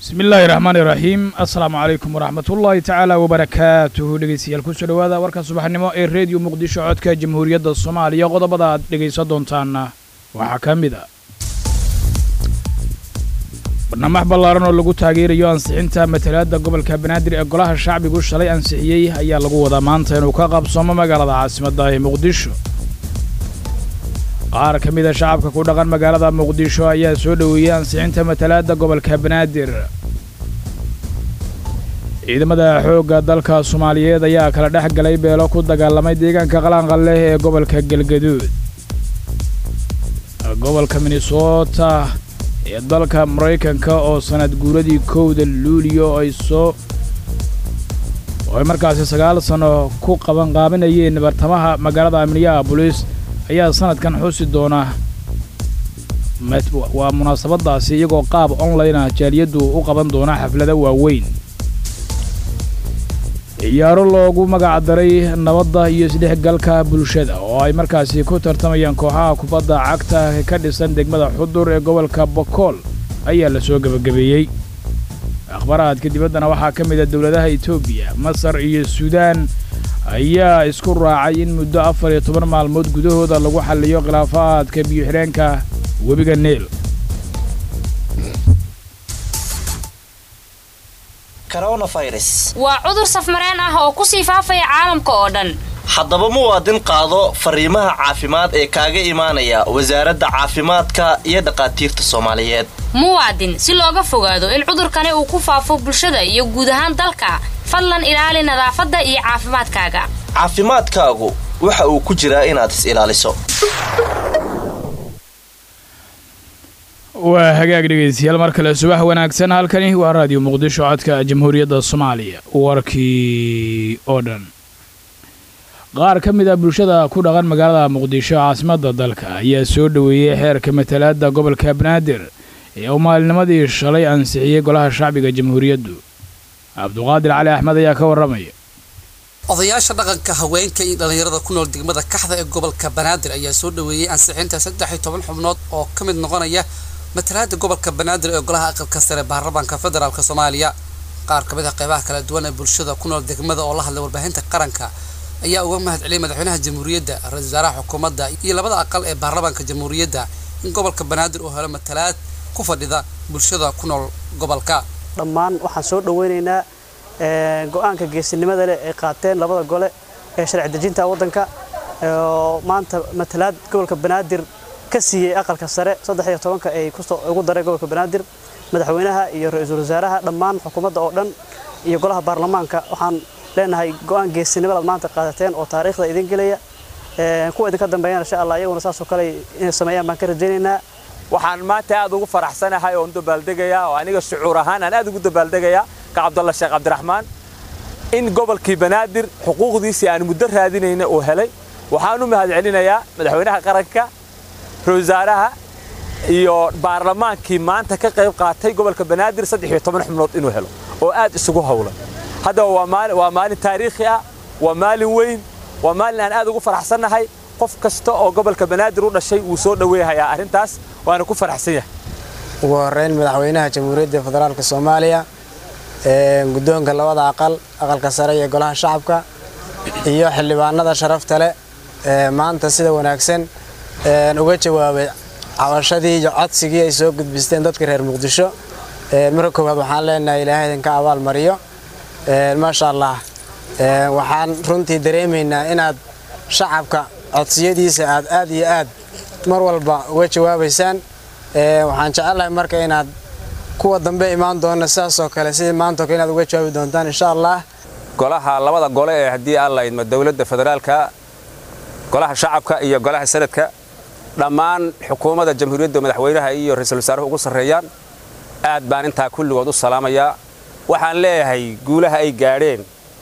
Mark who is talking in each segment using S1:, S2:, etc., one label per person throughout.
S1: bismi illaahi raxmaani raxiim assalaamu calaykum waraxmatullaahi tacaala wabarakaatuhu dhegeystayaal kusoo dhowaada warka subaxnimo ee reediyo muqdisho codka jamhuuriyadda soomaaliya qodobada aad dhegaysan doontaanna waxaa ka mid a barnaamij ballaaran oo lagu taageerayo ansixinta matalaadda gobolka banaadir ee golaha shacbigu shalay ansixiyey ayaa lagu wadaa maanta inuu ka qabsoomo magaalada caasimadda ee muqdisho qaar ka mida shacabka ku dhaqan magaalada muqdisho ayaa soo dhoweeyey ansixinta matalaadda gobolka banaadir ciidamada xoogga dalka soomaaliyeed ayaa kala dhex galay beelo ku dagaalamay deegaanka qalaanqal leh ee gobolka galgaduud gobolka minnesota ee dalka maraykanka oo sanad guuradii kowda luuliyo ay soo oo ay markaasi sagaal sanno ku qabanqaabinayeen bartamaha magaalada minneabolis ayaa sanadkan xusi doona waa munaasabadaasi iyagoo qaab online ah jaaliyaddu u qaban doona xaflado waaweyn ciyaaro loogu magac daray nabadda iyo isdhexgalka bulshada oo ay markaasi ku tartamayaan kooxaha kubadda cagta ka dhisan degmada xudur ee gobolka bokool ayaa la soo gebagabeeyey akhbaraadka dibaddana waxaa ka mid a dowladaha etoobiya masar iyo suudaan ayaa isku raacay in muddo afar iyo toban maalmood gudahooda lagu xalliyo khilaafaadka biyo-xidheenka webiga neel
S2: waa cudur safmareen ah oo ku sii faafaya caalamka oo dhan
S3: haddaba muwaadin qaado fariimaha caafimaad ee kaaga imaanaya wasaaradda caafimaadka iyo dhakhaatiirta soomaaliyeed
S2: muwaadin si looga fogaado in cudurkani uu ku faafo bulshada iyo guud ahaan dalka fadlan ilaali nadaafadda iyo caafimaadkaaga
S3: caafimaadkaagu waxa uu ku jiraa inaad is ilaaliso
S1: waa hagaag dhegaystayaal mar kale subax wanaagsan halkani waa raadiyo muqdisho codka jamhuuriyadda soomaaliya warkii oo dhan qaar ka mid a bulshada ku dhaqan magaalada muqdisho caasimadda dalka ayaa soo dhoweeyey xeerka matalaadda gobolka banaadir ee uu maalinimadii shalay ansixiyey golaha shacbiga jamhuuriyaddu cabduqaadir cali axmed ayaa ka warramaya
S4: odayaasha dhaqanka haweenka iyo dhallinyarada ku nool degmada kaxda ee gobolka banaadir ayaa soo dhoweeyey ansixinta saddex iyo toban xubnood oo ka mid noqonaya matalaada gobolka banaadir ee golaha aqalka sare baarlamaanka federaalk soomaaliya qaar ka mid ah qeybaha kala duwan ee bulshada ku nool degmada oo la hadlay warbaahinta qaranka ayaa uga mahad celiyay madaxweynaha jamhuuriyadda ra-isul wasaaraha xukuumadda iyo labada aqal ee baarlamaanka jamhuuriyadda in gobolka banaadir uu helo matalaad ku fadhida bulshada ku nool gobolka
S5: dhammaan waxaan soo dhaweynaynaa go-aanka geesinimada leh ay qaateen labada gole ee sharci dejinta waddanka oo maanta matalaad gobolka banaadir ka siiyey aqalka sare saddex iyo tobanka ay ugu daray gobolka banaadir madaxweynaha iyo ra-iisul wasaaraha dhammaan xukuumadda oo dhan iyo golaha baarlamaanka waxaan leenahay go-aan geesinimadaad maanta qaadateen oo taariikhda idin gelaya kuwa idinka dambeeyana insha allah iyaguna saasoo kale inay sameeyaan baan ka rajaynaynaa
S6: waxaan maanta aad ugu faraxsanahay oon dabaaldegayaa oo aniga shucuur ahaan aan aad ugu dabaaldegayaa ka cabdalla sheekh cabdiraxmaan in gobolkii banaadir xuquuqdiisii aan muddo raadinayna uu helay waxaan u mahad celinayaa madaxweynaha qaranka ra-isul wasaaraha iyo baarlamaankii maanta ka qayb qaatay gobolka banaadir saddex iyo toban xubnood inuu helo oo aad isugu howlan haddaba waa maalin taariikhi ah waa maalin weyn waa maalin aan aad ugu faraxsannahay qof kasta oo gobolka banaadir u dhashay wuu soo dhoweehayaa arrintaas waana ku faraxsan yahay
S7: ugu horeyn madaxweynaha jamhuuriyadda federaalk soomaaliya guddoonka labada aqal aqalka sare iyo golaha shacabka iyo xildhibaanada sharafta leh maanta sida wanaagsan uga jawaabay cabashadii iyo codsigii ay soo gudbisteen dadka reer muqdisho marka koowaad waxaan leenahay ilaahay idinka abaal mariyo maasha allah waxaan runtii dareemaynaa inaad shacabka codsiyadiisa aad aad iyo aad mar walba uga jawaabaysaan waxaan jecelahay marka inaad kuwa dambe imaan doona sidaasoo kale sidii maantao kale inaad uga jawaabi doontaan insha allah
S6: golaha labada gole ee haddii aan laydmo dowladda federaalka golaha shacabka iyo golaha sanadka dhammaan xukuumadda jamhuuriyadda madaxweynaha iyo ra-iisul wasaaruhu ugu sarreeyaan aad baan intaa kulligood u salaamayaa waxaan leeyahay guulaha ay gaadheen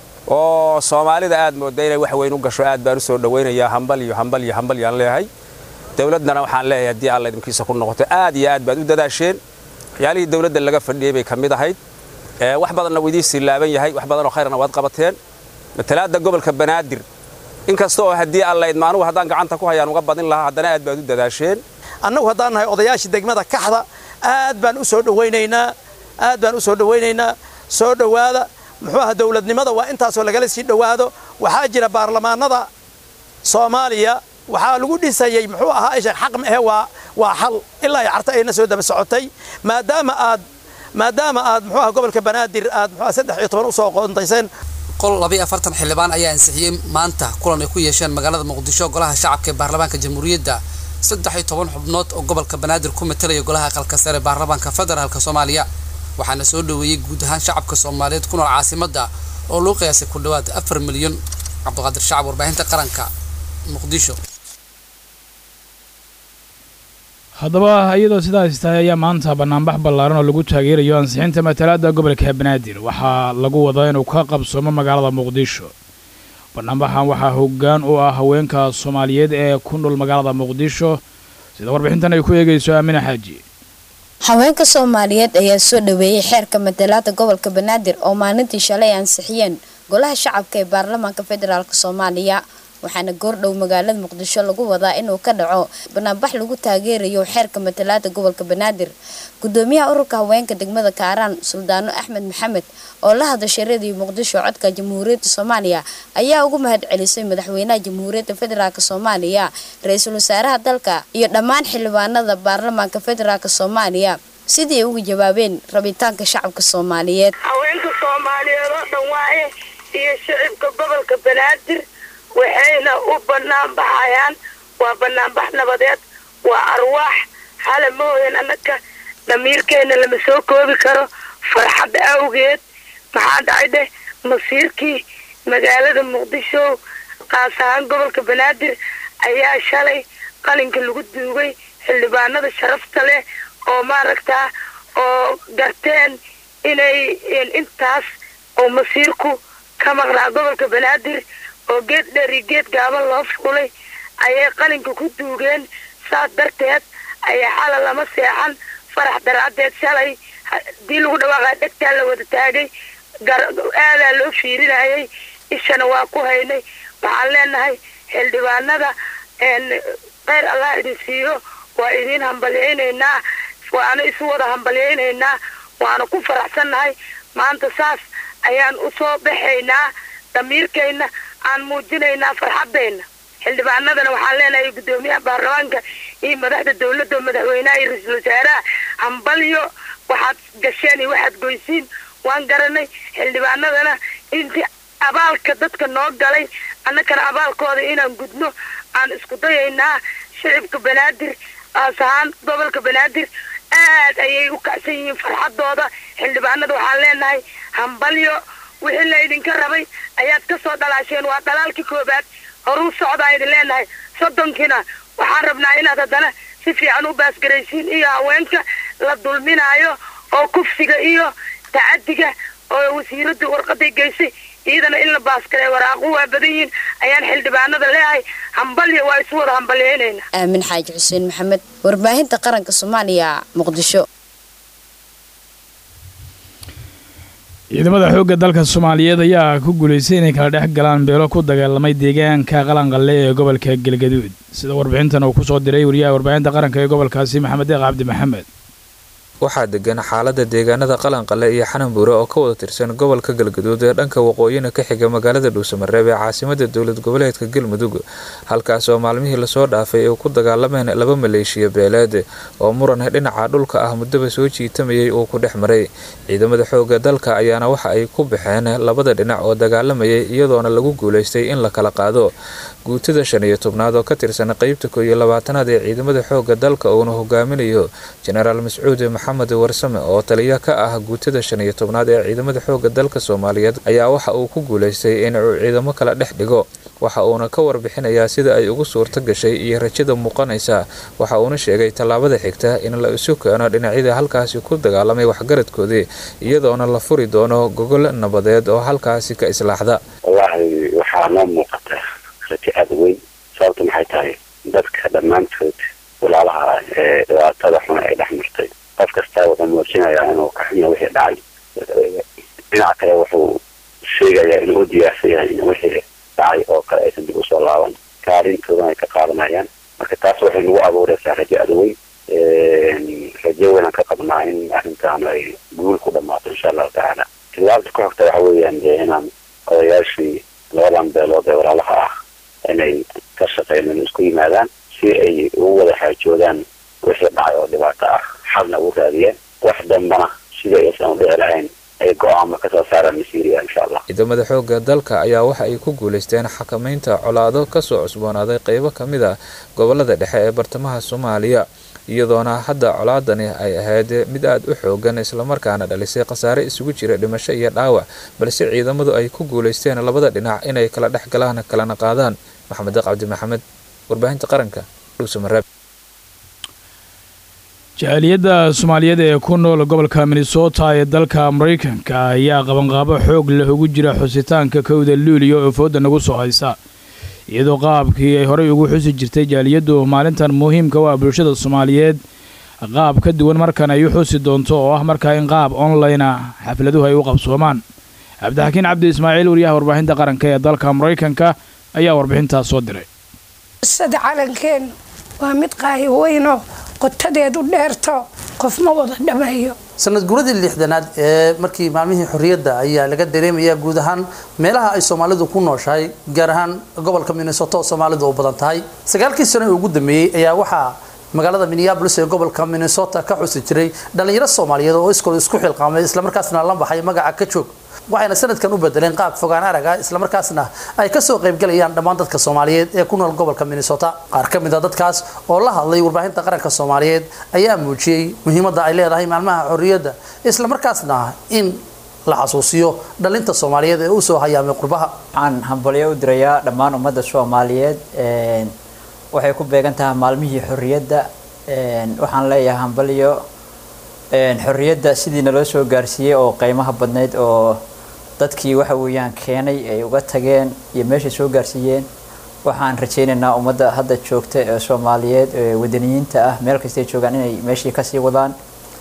S6: oo soomaalida aad moodda inay wax weyn u gasho aad baan u soo dhowaynayaa hambal iyo hambal iyo hambal yaan leeyahay dowladdana waxaan leeyahay haddii alla idinkiisa ku noqoto aad iyo aad baad u dadaasheen waxyaalihii dowladda laga fadhiyey bay ka mid ahayd wax badanna wuu idiin silaaban yahay wax badanoo khayrna waad qabateen matalaadda gobolka banaadir inkasta oo haddii alla idma anugu haddaan gacanta ku hayaan uga badin lahaa haddana aad baad u dadaasheen
S8: annagu haddaan nahay odayaashii degmada kaxda aad baan u soo dhowaynaynaa aad baan u soo dhawaynaynaa soo dhowaada muxuu aha dowladnimada waa intaasoo lagala sii dhowaado waxaa jira baarlamaanada soomaaliya waxaa lagu dhisayey muxuu ahaa ishan xaq ma ahe waa waa xal ilaa ay carta ayna soo daba socotay maadaama aad maadaama aad muxuu aha gobolka banaadir aad muxuu aha saddex iyo toban usoo qoontayseen
S4: qol labayo afartan xildhibaan ayaa ansixiyey maanta kulan ay ku yeesheen magaalada muqdisho golaha shacabka ee baarlamaanka jamhuuriyadda saddex iyo toban xubnood oo gobolka banaadir ku matalaya golaha aqalka sare baarlamaanka federaalk soomaaliya waxaana soo dhoweeyey guud ahaan shacabka soomaaliyeed ku nool caasimadda oo loo qiyaasay ku dhowaad afar milyan cabdiqaadir shacab warbaahinta qaranka muqdisho
S1: haddaba iyadoo sidaas tahay ayaa maanta bannaanbax ballaaran oo lagu taageerayo ansixinta matalaadda gobolka banaadir waxaa lagu wadaa inuu ka qabsoomo magaalada muqdisho bannaanbaxan waxaa hoggaan u ah haweenka soomaaliyeed ee ku nool magaalada muqdisho sida warbixintan ay ku eegayso aamina xaaji
S9: haweenka soomaaliyeed ayaa soo dhaweeyey xeerka matalaada gobolka banaadir oo maalintii shalay ansixiyeen golaha shacabka ee baarlamaanka federaalk soomaaliya waxaana goordhow magaalada muqdisho lagu wadaa inuu ka dhaco banaanbax lagu taageerayo xeerka matalaada gobolka banaadir gudoomiyaha ururka haweenka degmada kaaraan suldaano axmed maxamed oo la hadashay radio muqdisho codka jamhuuriyadda soomaaliya ayaa ugu mahad celisay madaxweynaha jamhuuriyadda federaalk soomaaliya ra-iisul wasaaraha dalka iyo dhammaan xildhibaanada baarlamaanka federaalk soomaaliya sidii ay uga jawaabeen rabitaanka shacabka soomaaliyeed
S10: haweenka soomaaliyeed oo dhan waaye iyo shicibka gobolka banaadir waxayna u bannaan baxayaan waa banaanbax nabadeed waa arwaax hala mooyan annaka dhamiirkeena lama soo koobi karo farxad awgeed maxaa dhacay dheh masiirkii magaalada muqdisho qaas ahaan gobolka banaadir ayaa shalay qalinka lagu duugay xildhibaanada sharafta leh oo maaragtaa oo garteen inay intaas oo masiirku ka maqnaa gobolka banaadir oo geed dheer iyo geed gaaban loo fuulay ayay qalinka ku duugeen saas darteed ayaa xala lama seexan farax daraadeed shalay hadii lagu dhawaaqaa dhegtaa la wada taagay aadaa loo fiirinayay ishana waa ku haynay waxaan leenahay xildhibaanada kheyr allah idin siiyo waa idiin hambalyaynaynaa waana isu wada hambalyaynaynaa waana ku faraxsannahay maanta saas ayaan usoo baxaynaa damiirkayna aan muujinaynaa farxadayna xildhibaanadana waxaan leenahay guddoomiyaha baarlamaanka iyo madaxda dowladda madaxweynaha iyo ra-iisul wasaaraha hambalyo waxaad gasheen iyo waxaad goysiin waan garanay xildhibaanadana intii abaalka dadka noo galay annakana abaalkooda inaan gudno aan isku dayaynaa shicibka banaadir aas ahaan gobolka banaadir aad ayay u kacsan yihiin farxadooda xildhibaanada waxaan leenahay hambalyo wixii laydinka rabay ayaad ka soo dhalaasheen waa dhalaalkii koobaad horuu socdaa idin leenahay soddonkiina waxaan rabnaa inaad haddana si fiican u baasgaraysiin iyo haweenka la dulminaayo oo kufsiga iyo tacadiga oo wasiiradda warqaday geysay iyadana in la baasgaray waraaqu waa badan yihiin ayaan xildhibaanada leeyahay hambalya waa isu wada hambalyaynayna
S9: aamin xaaji xuseen maxamed warbaahinta qaranka soomaaliya muqdisho
S1: ciidamada xoogga dalka soomaaliyeed ayaa ku guulaystay inay kala dhex galaan beelo ku dagaalamay deegaanka qalanqalle ee gobolka galgaduud sida warbixintan uu ku soo diray wariyaha warbaahinta qaranka ee gobolkaasi maxamed deeq cabdi maxamed
S11: waxaa degan xaalada deegaanada qalanqale iyo xananbuure oo ka wada tirsan gobolka galgaduud ee dhanka waqooyina ka xiga magaalada dhuusamareeb ee caasimada dowlad goboleedka galmudug halkaas oo maalmihii lasoo dhaafay ay ku dagaalameen laba maleeshiya beeleed oo muran dhinaca dhulka ah muddaba soo jiitamayay uu ku dhex maray ciidamada xooga dalka ayaana waxa ay ku baxeen labada dhinac oo dagaalamayay iyadoona lagu guulaystay in la kala qaado guutada shan iyo tobnaad oo ka tirsan qeybta koo iyo labaatanaad ee ciidamada xooga dalka uuna hogaaminayo jenaraal mascuud maxamed warsame oo taliya ka ah guutada shan iyo tobnaad ee ciidamada xooga dalka soomaaliyeed ayaa waxa uu ku guulaystay in uu ciidamo kala dhex dhigo waxa uuna ka warbixinayaa sida ay ugu suurto gashay iyo rajada muuqanaysa waxa uuna sheegay tallaabada xigta in la isu keeno dhinacyada halkaasi ku dagaalamay waxgaradkoodii iyadoona la furi doono gogol nabadeed oo halkaasi ka islaaxda
S12: wallaahi waxaa noo muuqata rajo aada weyn sababta maxay tahay dadka dhammaantood walaalaha ah ee dhibaatada xun ay dhex martay qof kastaa wuxuu muujinayaa inuu ka xunya wixii dhacay dhinaca kale wuxuu sheegayaa inuu u diyaarsan yahay in wixii dhacay oo kale aysan dib usoo laaban kaalintoodan ay ka qaadanayaan marka taas waxay nagu abuureysaa rajo aada weyn rajo weynaan ka qabnaa in arrintaan ay guul ku dhammaato insha allahu tacaala tilaabta ku xigta waxa weeyaan dee inaan odayaashii labadan beelood ee walaalaha ah inay ka shaqeyn in isku yimaadaan si ay ugu wada xaajoodaan wixii dhacay oo dhibaato ah xalna ugu raadiyeen wax dambana sidii aysan u dhici lahayn ay go-aamo kasoo saaraan masiiriya insha allah
S11: ciidamada xoogga dalka ayaa waxa ay ku guulaysteen xakamaynta colaado kasoo cusboonaaday qeybo ka mid a gobolada dhexe ee bartamaha soomaaliya iyadoona hadda colaadani ay ahayd mid aada u xoogan islamarkaana dhalisay khasaare isugu jira dhimasho iyo dhaawac balse ciidamadu ay ku guulaysteen labada dhinac inay kala dhex galaan kalana qaadaan maxamed cabdi maxamed warbaahinta qaranka dhuusamareeb
S1: jaaliyadda soomaaliyeed ee ku nool gobolka minnesota ee dalka maraykanka ayaa qabanqaabo xoog leh ugu jira xusitaanka kowda luuliya oo fooda nagu soo haysa iyadoo qaabkii ay horey ugu xusi jirtay jaaliyaddu maalintan muhiimka u ah bulshada soomaaliyeed qaab ka duwan markan ay u xusi doonto oo ah markaa in qaab online ah xafladuhu ay u qabsoomaan cabdixakiin cabdi ismaaciil wariyaha warbaahinta qaranka ee dalka maraykanka ayaa warbixintaas soo diray
S13: sada calankeen waa mid qaahi weyno qotadeedu dheerto qof ma wada dhameeyo
S4: sanad guuradii lixdanaad ee markii maalmihii xorriyadda ayaa laga dareemayaa guud ahaan meelaha ay soomaalidu ku nooshahay gaar ahaan gobolka minnesota oo soomaalidu u badan tahay sagaalkii sano ee ugu dambeeyey ayaa waxaa magaalada minneabolis ee gobolka minnesota ka xusi jiray dhallinyaro soomaaliyeed oo iskool isku xilqaamay islamarkaasna la baxay magaca ka joog waxayna sanadkan u bedeleen qaab fogaan arag ah islamarkaasna ay kasoo qaybgalayaan dhammaan dadka soomaaliyeed ee ku nool gobolka minnesota qaar ka mid a dadkaas oo la hadlay warbaahinta qaranka soomaaliyeed ayaa muujiyey muhiimadda ay leedahay maalmaha xorriyadda islamarkaasna in la xasuusiyo dhalinta soomaaliyeed ee usoo hayaamay qurbaha
S14: waxaan hambalyo u dirayaa dhammaan ummadda soomaaliyeed waxay ku beegan tahay maalmihii xorriyadda waxaan leeyahay hambalyo xorriyadda sidii naloo soo gaarsiiyey oo qiimaha badnayd oo dadkii waxa weeyaan keenay ay uga tageen iyo meeshay soo gaarsiiyeen waxaan rajaynaynaa ummadda hadda joogta ee soomaaliyeed ee wadaniyiinta ah meel kastay joogaan inay meeshii kasii wadaan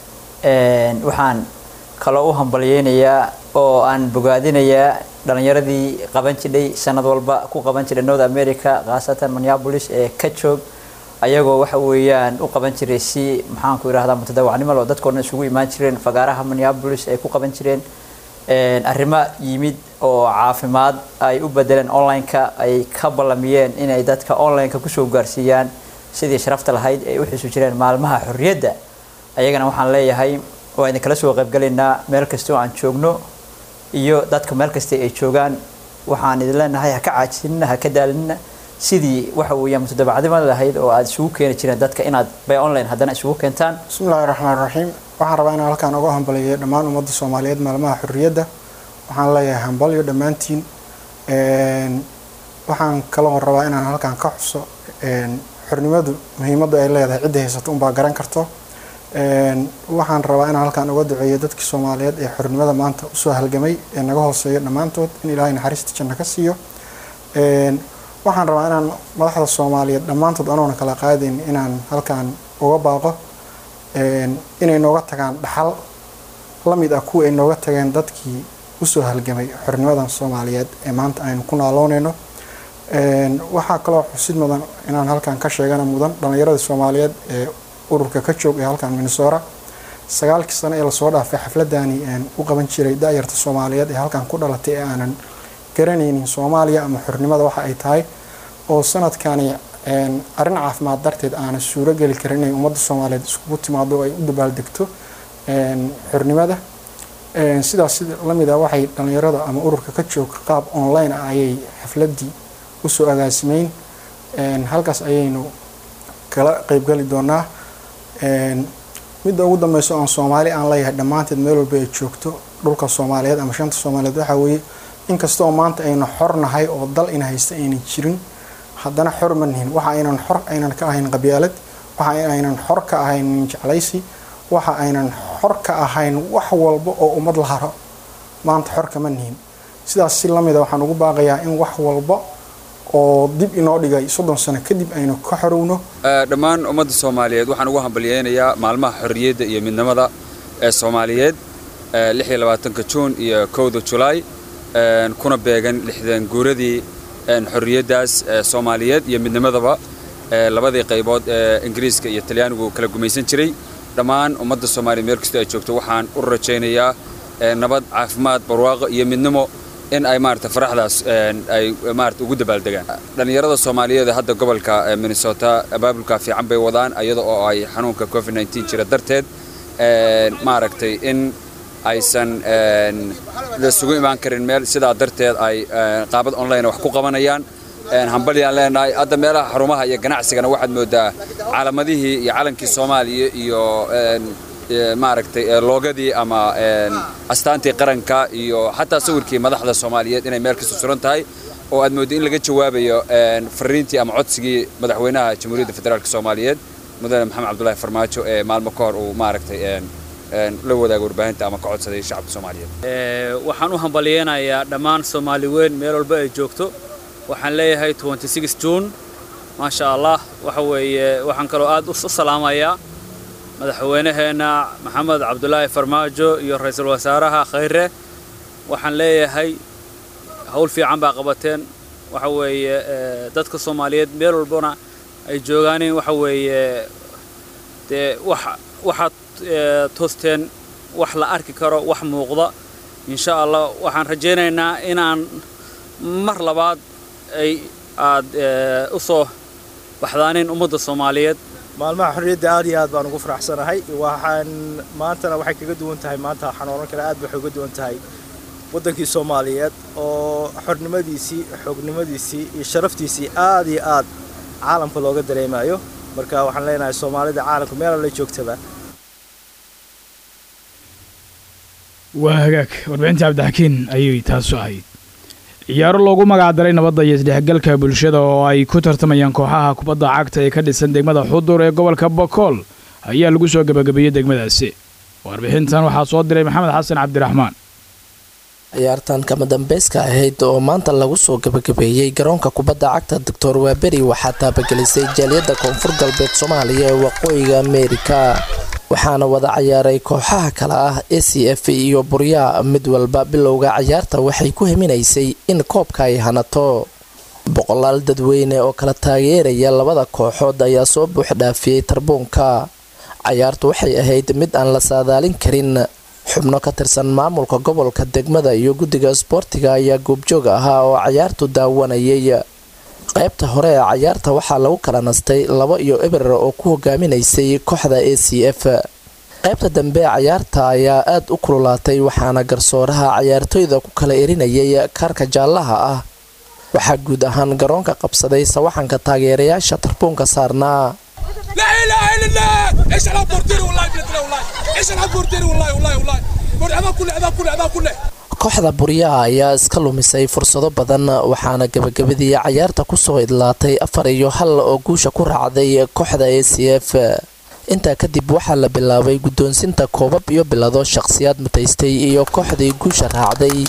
S14: waxaan kaloo u hambalyeynayaa oo aan bogaadinayaa dhalinyaradii qaban jidhay sanad walba ku qaban jiray north america khaasatan minneapolis ee ka joog ayagoo waxa weeyaan u qaban jiray si maxaanku yidhahdaa mutadawacnimo oo dadkoodhan isugu imaan jireen fagaaraha minneapolis ay ku qaban jireen arrimo yimid oo caafimaad ay u bedeleen online-ka ay ka ballamiyeen inay dadka online-ka kusoo gaarsiiyaan sidii sharafta lahayd ay u xusu jireen maalmaha xorriyadda ayagana waxaan leeyahay waa idin kala soo qaybgalaynaa meel kastoo aan joogno iyo dadka meel kasta ay joogaan waxaan idin leenahay ha ka caajisinina ha ka daalinina sidii waxa weeyaan mutadabacnimada lahayd oo aad isugu keeni jireen dadka inaad by online haddana isugu keentaan
S15: bismillahi raxmaan raxiim waxaan rabaa inaan halkaan uga hambaliyo dhammaan ummadda soomaaliyeed maalmaha xorriyadda waxaan leeyahay hambalyo dhammaantiin waxaan kaloo rabaa inaan halkaan ka xuso xornimadu muhiimadda ay leedahay cidda haysato unbaa garan karto waxaan rabaa inaan halkaan uga duceeyo dadkii soomaaliyeed ee xornimada maanta usoo halgamay ee naga hooseeyo dhammaantood in ilaahay naxariista janno ka siiyo waxaan rabaa inaan madaxda soomaaliyeed dhammaantood anoona kala qaadayn inaan halkaan uga baaqo inay nooga tagaan dhaxal la mid ah kuwa ay nooga tageen dadkii usoo halgamay xornimadan soomaaliyeed ee maanta aynu ku naaloonayno waxaa kaloo xusid mudan inaan halkaan ka sheegana mudan dhallinyarada soomaaliyeed ee ururka ka joog ee halkaan minnesota sagaalkii sano ee lasoo dhaafay xafladani u qaban jiray da-yarta soomaaliyeed ee halkaan ku dhalatay ee aanan garanaynin soomaaliya ama xornimada waxa ay tahay oo sanadkani arrin caafimaad darteed aanan suuro geli karin inay ummadda soomaaliyeed iskugu timaado oo ay u dabaaldegto xornimada sidaas lamid ah waxay dhallinyarada ama ururka ka jooga qaab online ah ayay xafladii usoo agaasimeyn halkaas ayaynu kala qeybgali doonaa midda ugu dambeyso aan soomaali aan leeyahay dhammaanteed meel walba ay joogto dhulka soomaaliyeed ama shanta soomaaliyeed waxaa weeye inkastoo maanta aynu xor nahay oo dal ina haysta aynan jirin haddana xor ma nihin waxa aynan xor aynan ka ahayn qabyaalad waxa aynan xor ka ahayn jeclaysi waxa aynan xor ka ahayn wax walba oo ummad la haro maanta xor kama nihin sidaas si lamida waxaan ugu baaqayaa in wax walba oo dib inoo dhigay soddon sano kadib aynu ka xorowno
S6: dhammaan ummadda soomaaliyeed waxaan ugu hambalyeynayaa maalmaha xorriyadda iyo midnimada ee soomaaliyeed lix iyo labaatanka juun iyo kowda julaay kuna beegan lixdan guuradii xorriyaddaas soomaaliyeed iyo midnimadaba labadii qaybood ee ingiriiska iyo talyaanigu kala gumaysan jiray dhammaan ummadda soomaaliya meel kastoo ay joogto waxaan u rajaynayaa nabad caafimaad barwaaqo iyo midnimo in ay maarata faraxdaas ay maarata ugu dabaaldegaan dhallinyarada soomaaliyeed ee hadda gobolka minnesota abaabulka fiican bay wadaan iyada oo ay xanuunka covid 19 jira darteed maaragtay in aysan laisugu imaan karin meel sidaa darteed ay qaabad online wax ku qabanayaan hambalyaan leenahay hadda meelaha xarumaha iyo ganacsigana waxaad moodaa calamadihii iyo calankii soomaaliya iyo maaragtay loogadii ama astaantii qaranka iyo xataa sawirkii madaxda soomaaliyeed inay meel kasta suran tahay oo aad mooddo in laga jawaabayo fariintii ama codsigii madaxweynaha jamhuuriyadda federaalk soomaaliyeed mudane maxamed cabdulaahi farmaajo ee maalmo ka hor uu maaragtay la wadaaga warbaahinta ama ka codsaday shacabka soomaaliyeed
S16: waxaan u hambalyeynayaa dhammaan soomaali weyn meel walba ay joogto waxaan leeyahay june maasha allah waxa weeye waxaan kaloo aad u salaamayaa madaxweynaheenna maxamed cabdulaahi farmaajo iyo ra-iisul wasaaraha khayre waxaan leeyahay howl fiican baa qabateen waxa weeye dadka soomaaliyeed meel walbana ay joogaanin waxa weeye dee wax waxaad toosteen wax la arki karo wax muuqda insha allah waxaan rajaynaynaa inaan mar labaad ay aad u soo baxdaanin ummadda soomaaliyeed
S17: maalmaha xorriyadda aad iyo aad baan ugu faraxsanahay waxaan maantana waxay kaga duwan tahay maanta waxaan oran karaa aad waxay uga duwan tahay waddankii soomaaliyeed oo xornimadiisii xoognimadiisii iyo sharaftiisii aad iyo aad caalamka looga dareemayo marka waxaan leenahay soomaalida caalamka meel alla joogtaba
S1: waa hagaag warbixintii cabdixakiin ayay taasu ahayd ciyaaro loogu magacdaray nabadda iyo isdhexgalka bulshada oo ay ku tartamayaan kooxaha kubadda cagta ee ka dhisan degmada xudur ee gobolka bokool ayaa lagu soo gebagabeeyey degmadaasi warbixintan waxaa soo diray maxamed xasan cabdiraxmaan
S18: ciyaartan kama dambeyska ahayd oo maanta lagu soo gebagabeeyey garoonka kubadda cagta doctor waaberi waxaa taabagelisay jaaliyadda koonfur galbeed soomaaliya ee waqooyiga ameerika waxaana wada cayaaray kooxaha kale ah a c f iyo buryaa mid walba bilowga cayaarta waxay ku heminaysay in koobka ay hanato boqolaal dadweyne oo kala taageeraya labada kooxood ayaa soo buuxdhaafiyey tarbuunka cayaartu waxay ahayd mid aan la saadaalin karin xubno ka tirsan maamulka gobolka degmada iyo guddiga isboortiga ayaa goobjoog ahaa oo cayaartu daawanayay qaybta hore ee cayaarta waxaa lagu kala nastay labo iyo eber oo ku hogaaminaysay kooxda a c f qaybta dambe cayaarta ayaa aad u kululaatay waxaana garsooraha cayaartooyda ku kala erinayay kaarka jaallaha ah waxaa guud ahaan garoonka qabsaday sawaxanka taageerayaasha tarbuunka saarnaa kooxda buryaha ayaa iska lumisay fursado badan waxaana gebagabadii cayaarta kusoo idlaatay afar iyo hal oo guusha ku raacday kooxda a c f intaa kadib waxaa la bilaabay guddoonsinta koobab iyo bilado shaqhsiyaad mataystay iyo kooxdii guusha raacday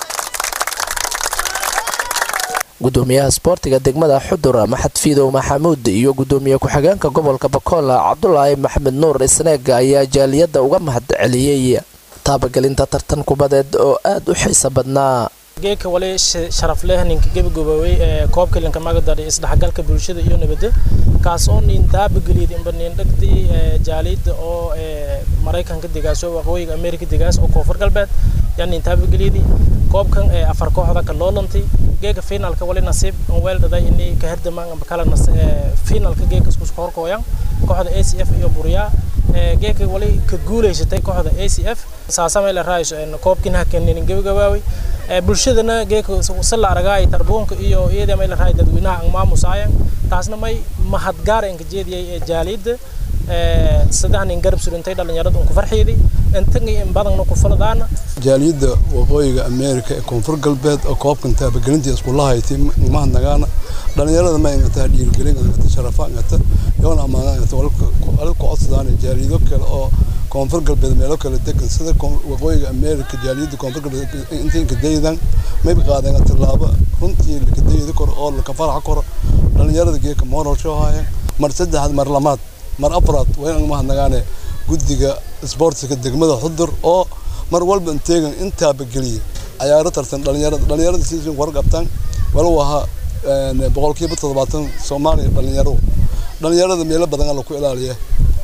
S18: gudoomiyaha isboortiga degmada xudur maxad fiidow maxamuud iyo gudoomiye ku-xigeenka gobolka bakool cabdulaahi maxamed nuur isneeg ayaa jaaliyadda uga mahad celiyey taabagelinta tartan kubadeed oo aad u xiisa badnaa
S19: geedka wali sharaf leh ninka gebagaboobay ee koobka linka magadari isdhexgalka bulshada iyo nabadda kaas oo nin taabageliyay inba nin dhagdii jaaliyadda oo maraykanka degaas oo waqooyiga ameerika degaas oo koonfur galbeed yaa nin taabageliyay koobkan ee afar kooxda ka loolantay geega finalka wali nasiib on weel dhaday inay ka herdamaan amba kala nas finalka geega isku horkooyan kooxda ACF iyo Buryaa geega wali ka guuleysatay kooxda ACF saasamay la raayso koobkina hakenin gabagabaaway bulshadana geega sala aragay tarbuunka iyo iyada may la raay dadweynaha aan maamusaayan taasna may mahadgaar aan ka jeediyay jaaliyada saddex nin garab surintay dhalinyarada ku farxiyay intan in badan ku faladaana
S20: jaaliyada waqooyiga ameerika ee koonfur galbeed oo koobkan taabagelintii iskuula haytay mahadnagaana dhalinyarada ma ingata dhiirigelin ingata sharafa ingata yoona ammaana ingata walka codsadaan jaaliyado kale oo koonfur galbeed meelo kale degan sida waqooyiga ameerika jaaliyada koonfur galbeed intii kadaydan mayba qaadeen tallaabo runtii lakadayda koro oo laka faraxa koro dhalinyarada geeka mooralsho haaya mar saddexaad mar lamaad mar afraad waa in mahadnagaane guddiga isboortiga degmada xudur oo mar walba inteegan intaaba geliya cayaaro tartan dhalinyarada dhalinyarada si war qabtaan walow ahaa boqolkiiba toddobaatan soomaaliya dhalinyaro dhalinyarada meelo badan alla ku ilaaliya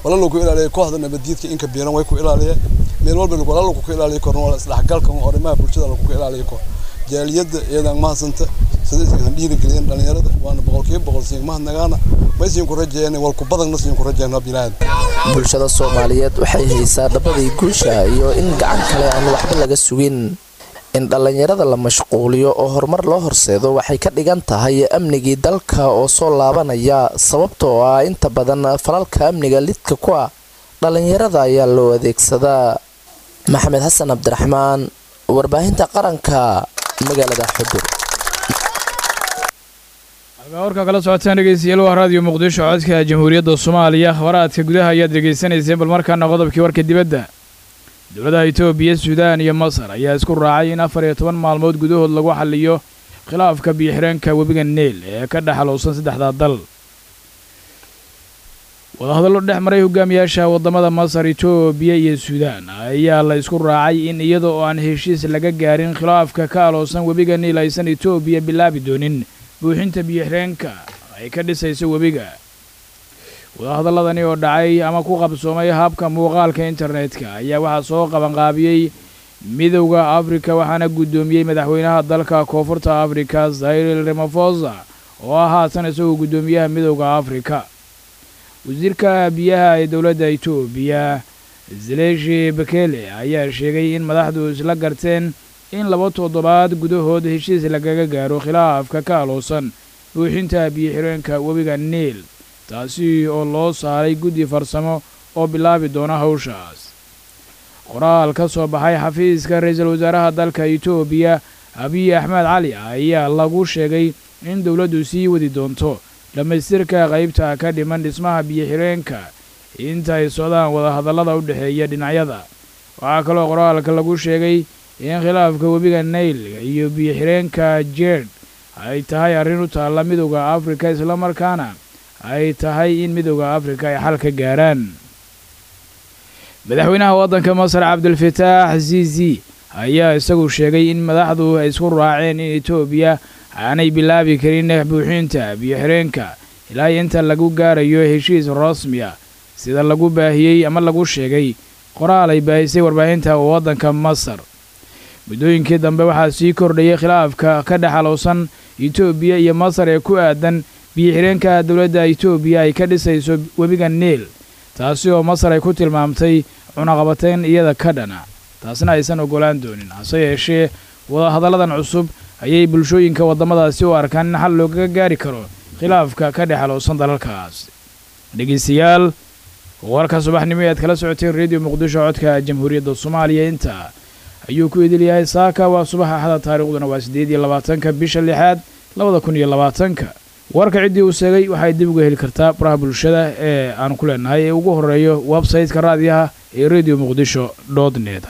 S20: wala lagu ilaaliya kooxda nabadiidka inka biiran way ku ilaaliya meel walba wala lagu ku ilaaliya korna wala isdhexgalka arrimaha bulshada lagu ku ilaaliya kor jaaliyadda iyadaan mahadsanta sida isan dhiirigeliyeen dhalinyarada waana boqolkiiba boqol siin mahadnagaana maysiin ku rajeeyeen walku badanna siin ku rajeeyeen bilaad
S18: bulshada soomaaliyeed waxay haysaa dhabadii guusha iyo in gacan kale aan waxba laga sugin in dhallinyarada la mashquuliyo oo horumar loo horseedo waxay ka dhigan tahay amnigii dalka oo soo laabanaya sababtoo ah inta badan falalka amniga lidka ku ah dhallinyarada ayaa loo adeegsadaa maxamed xasan cabdiraxmaan warbaahinta qaranka magaalada xudur
S1: warka kala socotaan dhegeystayaal waa raadiyo muqdisho codka jamhuuriyadda soomaaliya akhbaraadka gudaha ayaad dhegaysanayseen bal markaana qodobkii warka dibadda dowladaha itoobiya suudaan iyo masar ayaa isku raacay in afar iyo toban maalmood gudahood lagu xaliyo khilaafka biyo-xireenka webiga neel ee ka dhexalowsan saddexdaa dal wadahadallo dhex maray hogaamiyaasha waddamada masar itoobiya iyo suudaan ayaa la isku raacay in iyada oo aan heshiis laga gaarin khilaafka ka aloosan webiga niil aysan itoobiya bilaabi doonin buuxinta biyo-xireenka ay ka dhisayso webiga wadahadalladani oo dhacay ama ku qabsoomay habka muuqaalka internetka ayaa waxaa soo qabanqaabiyey midowda afrika waxaana guddoomiyey madaxweynaha dalka koonfurta afrika zayril ramafosa oo ah haatan isagoo guddoomiyaha midowda afrika wasiirka biyaha ee dowladda itoobiya zeleshi bekele ayaa sheegay in madaxdu isla garteen in laba toddobaad gudahood heshiis lagaga gaaro khilaafka ka aloosan buuxinta biyo-xireenka webiga niil taasi oo loo saaray guddi farsamo oo bilaabi doona hawshaas qoraal ka soo baxay xafiiska ra-iisul wasaaraha dalka itoobiya abiy axmed cali ayaa lagu sheegay in dowladdu sii wadi doonto dhammaystirka qaybta ka dhiman dhismaha biyo-xireenka inta ay socdaan wadahadallada u dhexeeya dhinacyada waxaa kaloo qoraalka lagu sheegay in khilaafka webiga nail iyo biyo-xireenka jerd ay tahay arrin u taalla midowda afrika islamarkaana ay tahay in midowda afrika ay xal ka gaaraan madaxweynaha waddanka masar cabdulfataax zizi ayaa isagu sheegay in madaxdu ay isku raaceen in etoobiya aanay bilaabi karin buuxinta biyo-xireenka ilaa inta lagu gaarayo heshiis rasmiya sida lagu baahiyey ama lagu sheegay qoraal ay baahisay warbaahinta waddanka masar muddooyinkii dambe waxaa sii kordhayay khilaafka ka dhexalowsan etoobiya iyo masar ee ku aadan biyo-xireenka dowladda etoobiya ay ka dhisayso webiga niil taasi oo masar ay ku tilmaamtay cunaqabateyn iyada ka dhana taasna aysan oggolaan doonin hase yeeshee wadahadalladan cusub ayay bulshooyinka waddamadaasi u arkaan in xal loogaga gaari karo khilaafka ka dhexalowsan dalalkaas dhegaystayaal warka subaxnimo e aad kala socoteen rediyo muqdisho codka jamhuuriyadda soomaaliya intaa ayuu ku idil yahay saaka waa subaxa axada taariikhduna waa siddeed iyo labaatanka bisha lixaad labada kun iyo labaatanka warka ciddii uu sheegay waxay dib uga heli kartaa baraha bulshada ee aan ku leenahay ee ugu horreeyo websayte-ka raadiyaha ee rediyo muqdisho dot net